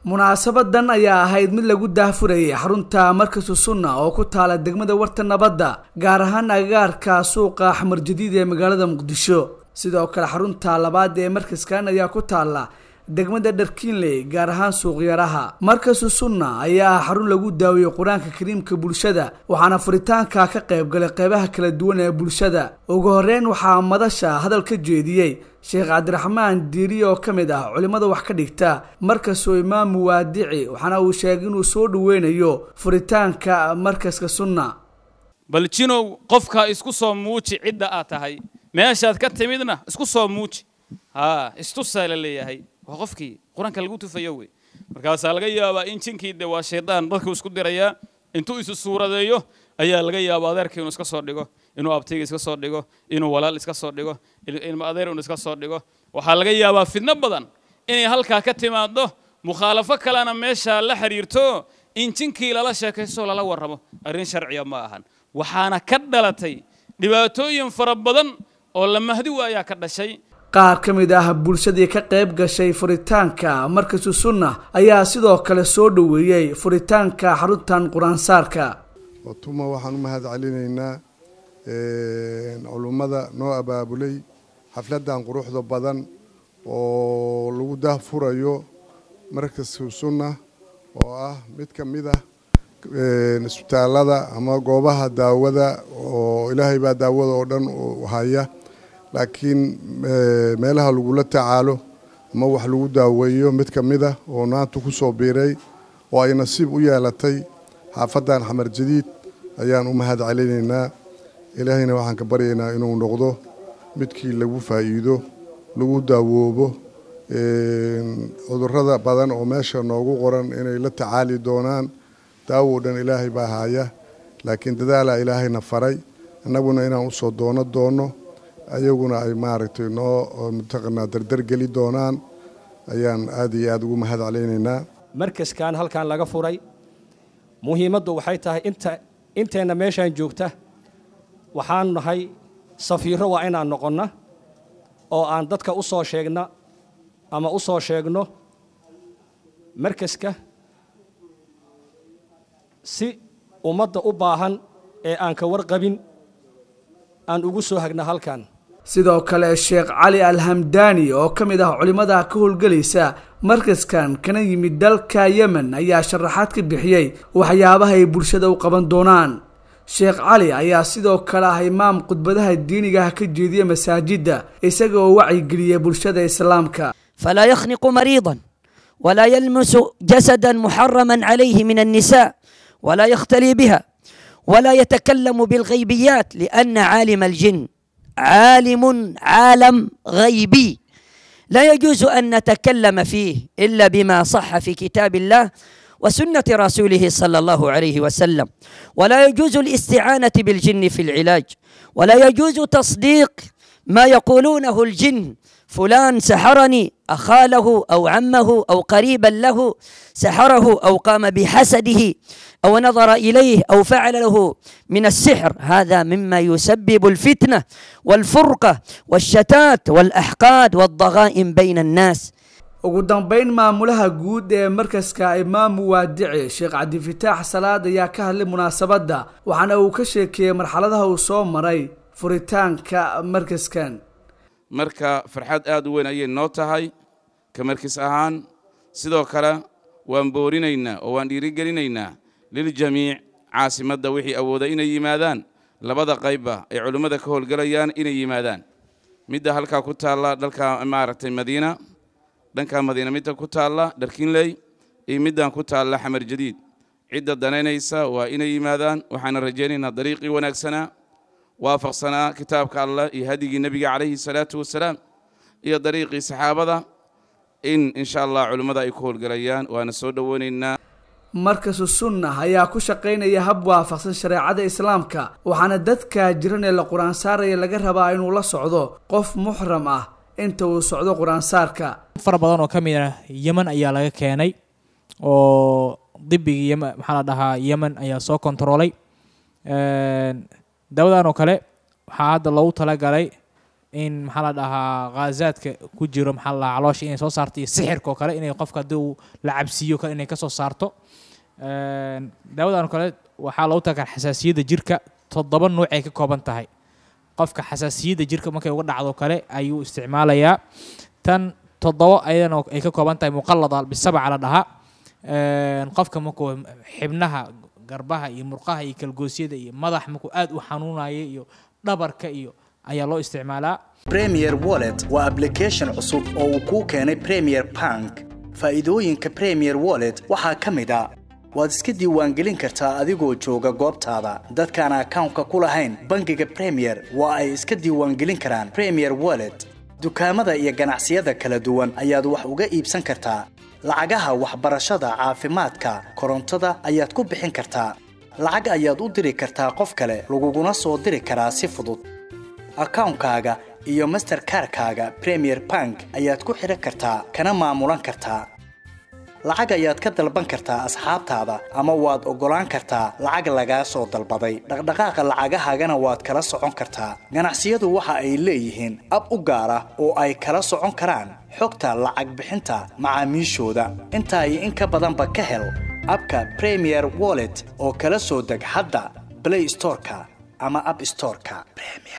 munaasabadan ayaa ahayd mid lagu daahfurayay xarunta markasu sunna oo ku taala degmada warta nabadda gaar ahaan agagaarka suuqa axmar jadiid ee magaalada muqdisho sidoo kale xarunta labaad ee markaskan ayaa ku taala degmada dharkiinley gaar ahaan suuqyaraha markasu sunna ayaa ah xarun lagu daawiyey qur-aanka kariimka bulshada waxaana furitaanka ka qayb galay qeybaha kala duwan ee bulshada ugu horeyn waxaa madasha hadal ka jeediyey sheekh cabdiraxmaan diiri oo ka mid ah culimmada wax ka dhigta markasuu imaam muwaadici waxaana uu sheegay inuu soo dhaweynayo furitaanka markaska sunna bal jinow qofka isku soo muuji cidda aad tahay meeshaad ka timidna isku soo muuji haa istusaa la leeyahay waa qofkii qur-aanka lagu tufayo wey markaasaa laga yaabaa in jinkii de waa shaydaan dadkuu isku dirayaa intuu isu suuradeeyo ayaa laga yaaba adeerka inuu iska soo dhigo inuu abtiga iska soo dhigo inuu walaal iska soo dhigo ilma adeer inuu iska soo dhigo waxaa laga yaabaa fidno badan inay halkaa ka timaado mukhaalafo kalena meeshaa la xiriirto in jinkii lala sheekaysto lala warramo arrin sharciya ma ahan waxaana ka dhalatay dhibaatooyin fara badan oo la mahdi waayaa ka dhashay qaar ka mid ah bulshadii ka qayb gashay furitaanka markasu sunna ayaa sidoo kale soo dhoweeyey furitaanka xaruntan qur-aansaarka watuma waxaan u mahad celinaynaa culummada noo abaabulay xafladdan quruxda badan oo lagu daahfurayo markasu sunna oo ah mid ka mid ah isbitaalada ama goobaha daawada oo ilaahay baa daawada oo dhan haya laakiin meelaha lagula tacaalo ama wax lagu daaweeyo mid ka mid ah oo naanta ku soo biiray oo ay nasiib u yeelatay xaafaddan xamar jadiid ayaan u mahad celinaynaa ilaahayna waxaan ka baryaynaa inuu noqdo midkii lagu faa'iido lagu daawoobo cudurrada badan oo meesha noogu qoran inay la tacaali doonaan daawo dhan ilaahay baa haya laakiin dadaalaa ilaahayna faray annaguna inaan usoo doono doono ayaguna ay maaragtay noo mataqanaa dardargeli doonaan ayaan aad iyo aada ugu mahad celaynaynaa markaskan halkan laga furay muhiimaddu waxay tahay inta inteenna meeshaan joogta waxaan nahay safiiro waa inaan noqonna oo aan dadka u soo sheegna ama u soo sheegno markaska si ummadda u baahan ee aan ka warqabin aan ugu soo hagna halkan sidoo kale sheekh cali alhamdaani oo ka mid ah culimmada ka howlgelaysa markaskan kana yimid dalka yemen ayaa sharaxaad ka bixiyey waxyaabaha ay bulshada u qaban doonaan sheekh cali ayaa sidoo kale ah imaam khudbadaha diiniga ah ka jeediya masaajidda isaga oo wacyigeliyay bulshada islaamka falaa yakhniqu mariidan walaa yalmusu jasadan muxaraman calayhi min annisaa walaa yakhtali biha ولا يتكلم بالغيبيات لأن عالم الجن عالم عالم غيبي لا يجوز أن نتكلم فيه إلا بما صح في كتاب الله وسنة رسوله صلى الله عليه وسلم ولا يجوز الاستعانة بالجن في العلاج ولا يجوز تصديق ما يقولونه الجن فلان سحرني أخاله أو عمه أو قريبا له سحره أو قام بحسده أو نظر إليه أو فعل له من السحر هذا مما يسبب الفتنة والفرقة والشتات والأحقاد والضغائن بين الناس ugu dambeyn maamulaha guud ee markaska imaam muwaadici sheekh cabdifitaax salaad ayaa ka hadlay munaasabadda waxaana uu ka sheekeeyey marxaladaha uu soo maray furitaanka markaskan marka farxad aad u weyn ayay noo tahay ka markis ahaan sidoo kale waan boorinaynaa oo waan dhiirigelinaynaa liljamiic caasimadda wixii awooda inay yimaadaan labada qaybba ay culimmada ka howlgelayaan inay yimaadaan midda halkaa ku taalla dhalka maaragtay madiina dhanka madiina midda ku taalla dharkinley iyo middan ku taalla xamar jadiid cidda danaynaysa waa inay yimaadaan waxaana rajaynaynaa dariiqii wanaagsanaa waafaqsanaa kitaabka allah iyo hadigii nebiga calayhi salaatu wasalaam iyo dariiqii saxaabada in insha allah culimmada ay ku howlgelayaan waana soo dhoweynaynaa markasu sunna ayaa ku shaqaynaya hab waafaqsan shareecada islaamka waxaana dadka jiran ee la qur-aan saaraya laga rabaa inuu la socdo qof muxram ah inta uu socdo qur-aansaarka fara badan oo ka mid ah yemen ayaa laga keenay oo dibigii yem maxaa la dhahaa yemen ayaa soo kontaroolay daawadan oo kale waxaa hadda loogu talagalay in maxaa la dhahaa khaazaadka ku jiro maxaa la dhahaa caloosha inay soo saarto iyo sixirka oo kale inay qofka haddii uu la cabsiiyo kale inay kasoo saarto Een, daawadan oo kale waxaa loogu tagaa xasaasiyadda jirka toddoba nuuc ay ka kooban tahay qofka xasaasiyadda jirka markay uga dhacdo kale ayuu isticmaalayaa tan toddoba ayadana ay ka kooban tahay muqallada bisabaca la dhahaa Een, qofka markuu xibnaha garbaha iyo murqaha iyo kalgoosyada iyo madax markuu aad u xanuunaya iyo dhabarka iyo ayaa loo isticmaalaa Premier Wallet waa application cusub oo uu kuu keenay Premier Bank. Faa'iidooyinka Premier Wallet waxaa ka mid ah waad iska diiwaangelin kartaa adigoo jooga goobtaada. Dadkaan akawnka ku lahayn bangiga Premier waa ay iska diiwaangelin karaan Premier Wallet. Dukaamada iyo ganacsiyada kala duwan ayaad wax uga iibsan kartaa. Lacagaha waxbarashada, caafimaadka, korontada ayaad ku bixin kartaa. Lacag ayaad u diri kartaa qof kale, laguguna soo diri karaa si fudud. akawnkaaga iyo masterkarkaaga premier bank ayaad ku xidhan kartaa kana maamulan kartaa lacag ayaad ka dalban kartaa asxaabtaada ama waad oggolaan kartaa lacag lagaa soo dalbaday dhaqdhaqaaqa lacagahaagana waad kala socon kartaa ganacsiyadu waxa ay leeyihiin ab u gaar ah oo ay kala socon karaan xogta lacag bixinta macaamiishooda intaa iyo in ka badanba ka hel abka premier wallet oo kala soo deg hadda play storeka ama app storeka